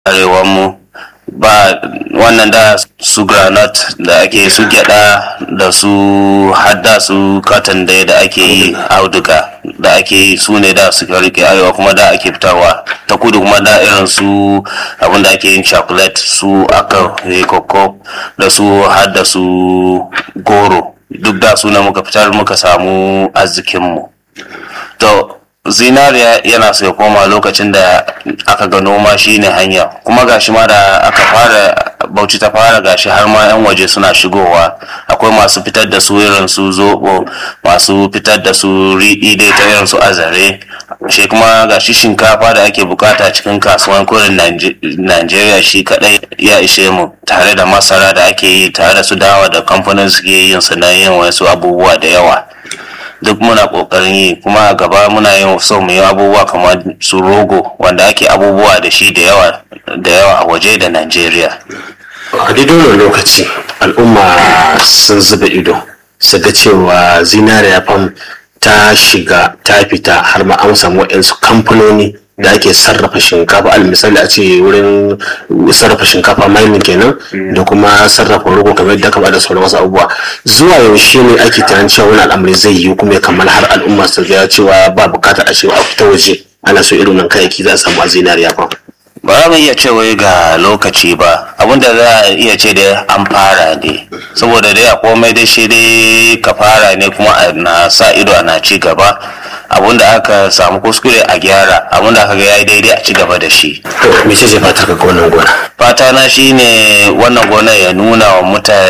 arewanmu ba wannan da su granite da ake su gyada da su hadda su katon da da ake yi auduga da ake yi su ne da suka rike arewa kuma da ake fitarwa ta kudu kuma da irin su abinda ake yin chocolate su aka koko da su hadda su goro duk da su na muka fitar muka samu arzikinmu to zinariya yana so ya koma lokacin da aka ga noma shine hanya kuma gashi ma da aka fara bauchi ta fara gashi har ma 'yan waje suna shigowa akwai masu fitar da su irin su zobo masu fitar da su riɗi dai ta irin su azare shi kuma gashi shinkafa da ake bukata cikin kasuwan kurin najeriya shi kadai ya ishe mu tare da masara da ake yi tare da su dawa da kamfanin suke yin su na yin wasu abubuwa da yawa duk muna kokarin yi kuma a gaba muna yin so mu yi abubuwa kamar su rogo wanda ake abubuwa da shi da yawa da yawa a waje da Najeriya. a daidai wannan lokaci al'umma sun zuba ido su ga cewa zinariya fam ta shiga ta fita har ma an samu waɗansu kamfanoni da ake sarrafa shinkafa al misali a ce wurin sarrafa shinkafa mining kenan da kuma sarrafa rogo kamar yadda aka bada sauran wasu abubuwa zuwa yaushe ne ake tunanin cewa wani al'amari zai yi kuma kamar har al'umma su ga cewa ba bukatar a cewa a fita waje ana so irin nan kayayyaki za a samu a zinariya fa ba za mu iya cewa ga lokaci ba abinda za a iya ce da an fara ne saboda dai a komai dai shi dai ka fara ne kuma na sa ido ana ci gaba abinda aka samu kuskure a gyara abinda aka ga yayi daidai a ci gaba da shi to me ce fatar ka ga wannan gona fata na shine wannan gona ya nuna wa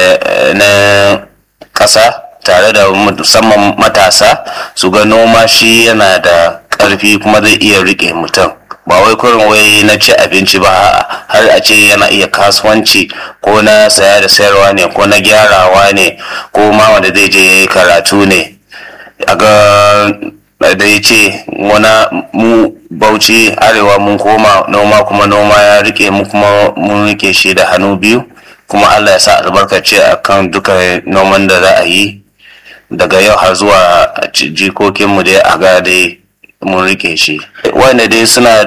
mutanen ƙasa tare da musamman matasa su ga noma shi yana da ƙarfi kuma zai iya riƙe mutum ba wai kurin wai na ci abinci ba har a ce yana iya kasuwanci ko na saya da sayarwa ne ko na gyarawa ne ko ma wanda zai je karatu ne a ga da ya ce wana mu bauchi arewa mun koma noma kuma noma ya rike mu kuma mun rike shi da hannu biyu kuma allah ya sa albarkace a kan duka noman da za a yi daga yau har zuwa jikokinmu dai a ga dai mun rike shi wanda dai suna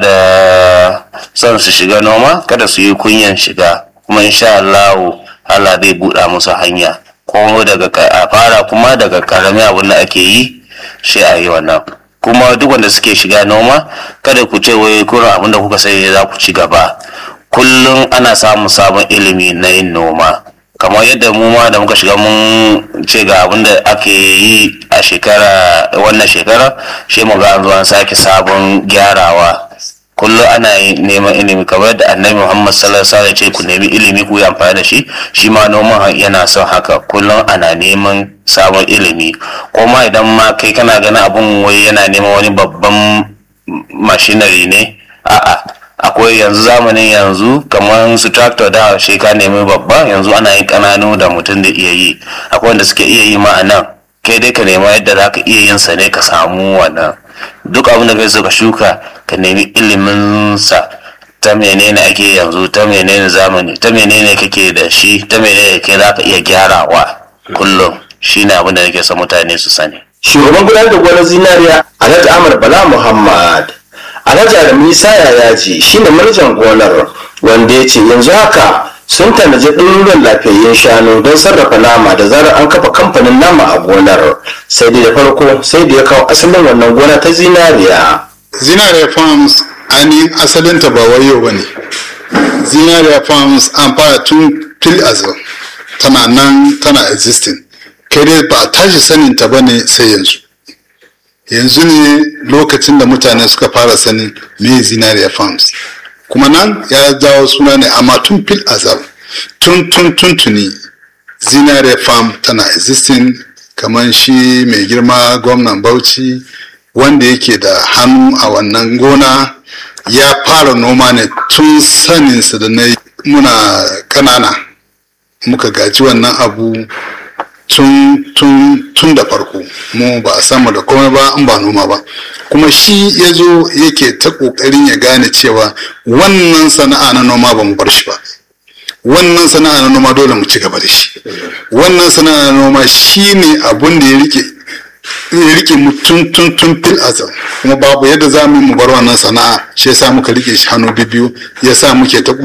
da son su shiga noma kada su yi kunyan shiga kuma insha Allah Allah zai buɗa musu hanya ko daga a fara kuma daga karami abin da ake yi shi a yi wannan kuma duk wanda suke shiga noma kada ku ce wai kurin abin da kuka sai za ku ci gaba kullum ana samun sabon ilimi na yin noma kamar yadda mu ma da muka shiga mun ce ga abin da ake yi a shekara wannan shekara shi mu ga an zo an sake sabon gyarawa kullum ana neman ilimi kamar yadda annabi muhammad sallallahu alaihi ce ku nemi ilimi ku yi amfani da shi shi ma noman yana son haka kullum ana neman sabon ilimi ko ma idan ma kai kana ganin abun wai yana neman wani babban mashinari ne a'a akwai yanzu zamanin yanzu kamar su tractor da shi ka nemi babba yanzu ana yin kananu da mutum da iya yi akwai wanda suke iya yi ma a nan kai dai ka nema yadda za ka iya yin sa ne ka samu wannan duk abin da kai so ka shuka ka nemi ilimin sa ta menene ake yanzu ta menene zamani ta menene kake da shi ta menene kai za ka iya gyarawa kullum shine abin da nake son mutane su sani shugaban gudanar da gonar zinariya alhaji amar bala muhammad alhaji adamu isa yayaji shine manajan gonar wanda ya ce yanzu haka sun tanaji ɗaruruwan lafiyayyen shanu don sarrafa nama da zarar an kafa kamfanin nama a gonar sai dai da farko sai da ya kawo asalin wannan gona ta zinariya zinariya farms ainihin asalinta ba wayo ba ne zinariya farms an fara tun fil azal tana nan tana existing kai dai ba a tashi saninta ba ne sai yanzu yanzu ne lokacin da mutane suka fara sanin me zinariya farms kuma nan ya jawo suna ne amma tun fil azal tun tun tun tuni zinariya farm tana existing kamar shi mai girma gwamnan bauchi wanda yake da hannu a wannan gona ya fara noma ne tun saninsa da na muna kanana muka gaji wannan abu tun tun tun da farko mu ba a samu da komai ba in ba noma ba kuma shi ya zo yake ta kokarin ya gane cewa wannan sana'a na noma ba mu bar shi ba wannan sana'a na noma dole mu ci gaba da shi wannan sana'a na noma shi ne abun da ya rike ya rike mu tun tun tun fil azal kuma babu yadda za mu yi mu bar wannan sana'a shi yasa muka rike shi hannu biyu yasa muke ta